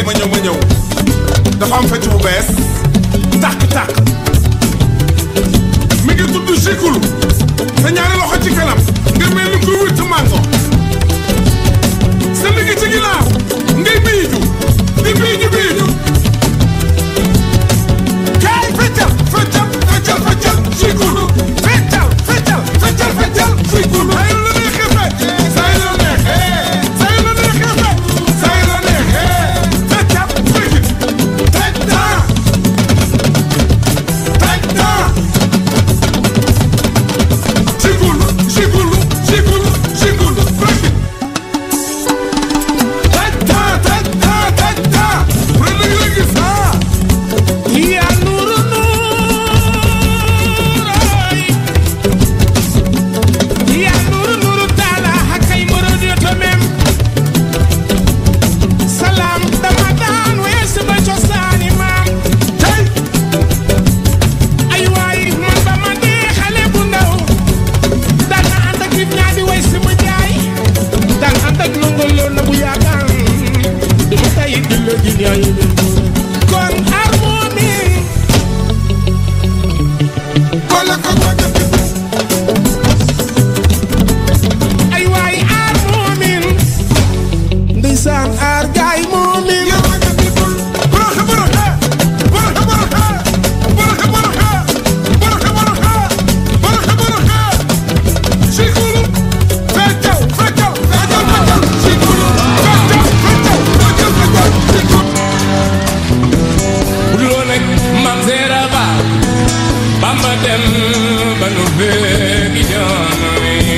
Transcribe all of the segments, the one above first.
ma ñëw ma ñëw dafa am fecc bu bees tàkk-tàkk mi ngi tudd Jikulu sa ñaari loxo ci kanam nga mel ni kuy witt mango sa ndigg ci ginnaaw ngay biiju di biiju biiju kaay feccal feccal feccal feccal Jikulu feccal feccal feccal feccal Jikulu ay la neexee fecc say la neexee say la neexee fecc say la neexee feccal fecc teg naa teg naa Jikulu Jikulu Jikulu Jikulu fecc teg naa teg naa teg naa bu la nga gis ah yaa nuuru nuurooy yaa nuuru nuuru taala hakkay moroɗoto mem salam dama daan weesu ba cosaani maam tey ay waay man ba ma dee xale bu ndaw daan na ànd ak nit ñaa di way si ma jaay daan ànd ak nongol loo na bu yaagaan du ma tay di la ji ñaay kon harmonie Kola ko ay waay aar moomin ndeysaan aar gaay moomin bu dul woon ak maam Seera Ba Bamba dem ba nu fekki jamono yi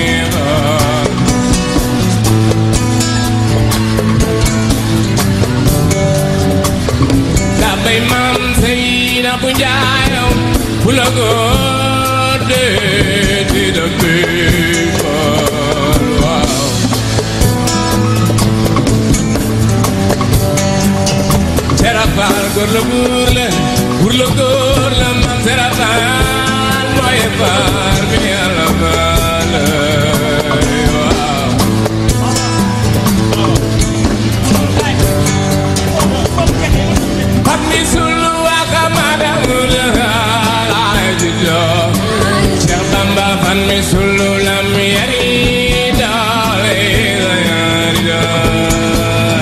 daa bay maam Seyna bu njaayaw bu la góor dee ci dëkk bi waaw Serap Faal góor la buur la buur la góor la maam Serap Faal mooy faar bi yàlla baal waaw. Xam ni sunu wakamada mu la laay di joo. Cheikh Bamba fan mi sunu lam yari doole la yari joo.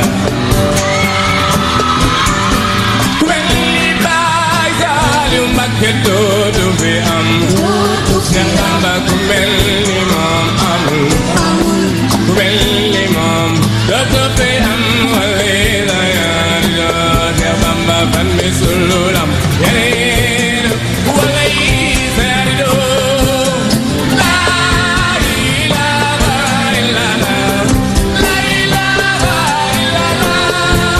ku mel ni Baay Saaliw Mbakke dootu fi am Seex Bamba ku mel ni moom amul ku mel ni moom dootu fi am wali la yaar joo Seex Bamba fan mi sululam yeneen wala yi seer doo laa ilaaha illallaah laa ilaaha illallaah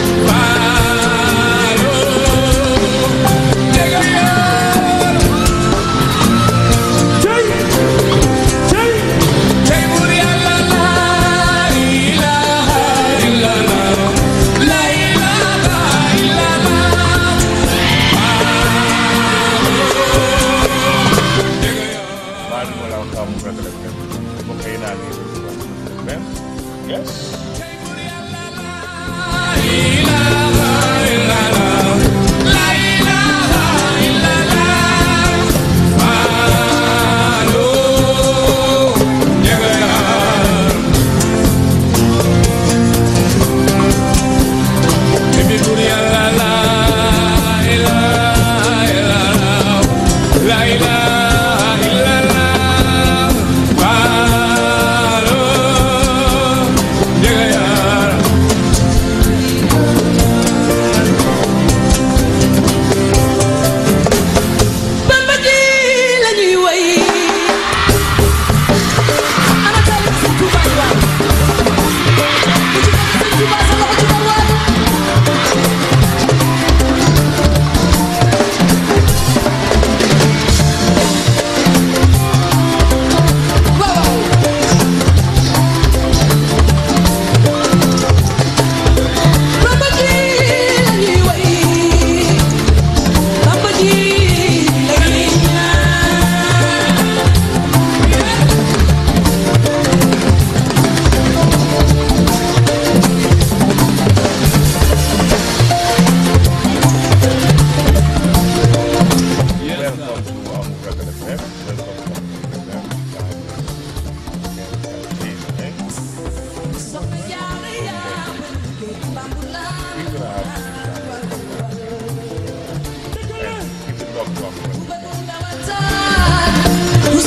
Yes. Yeah.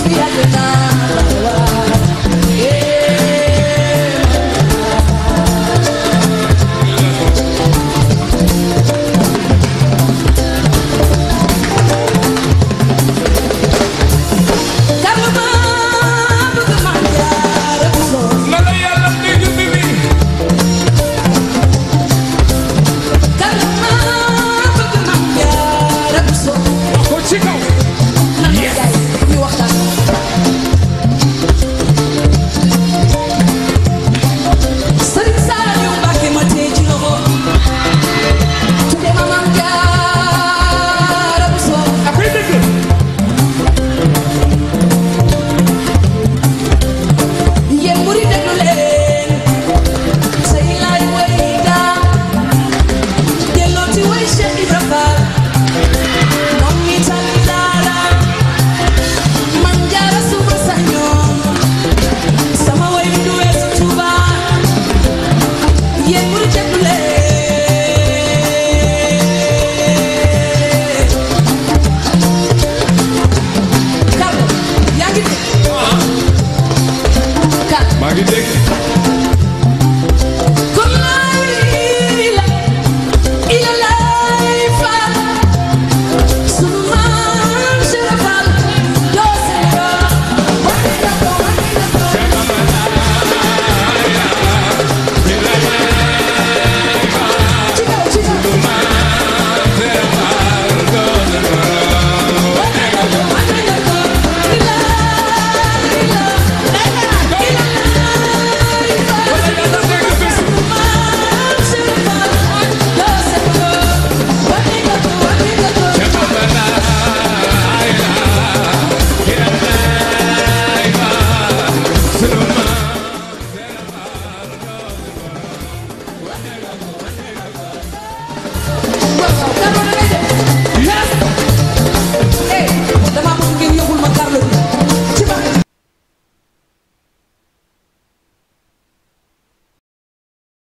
yàgg naa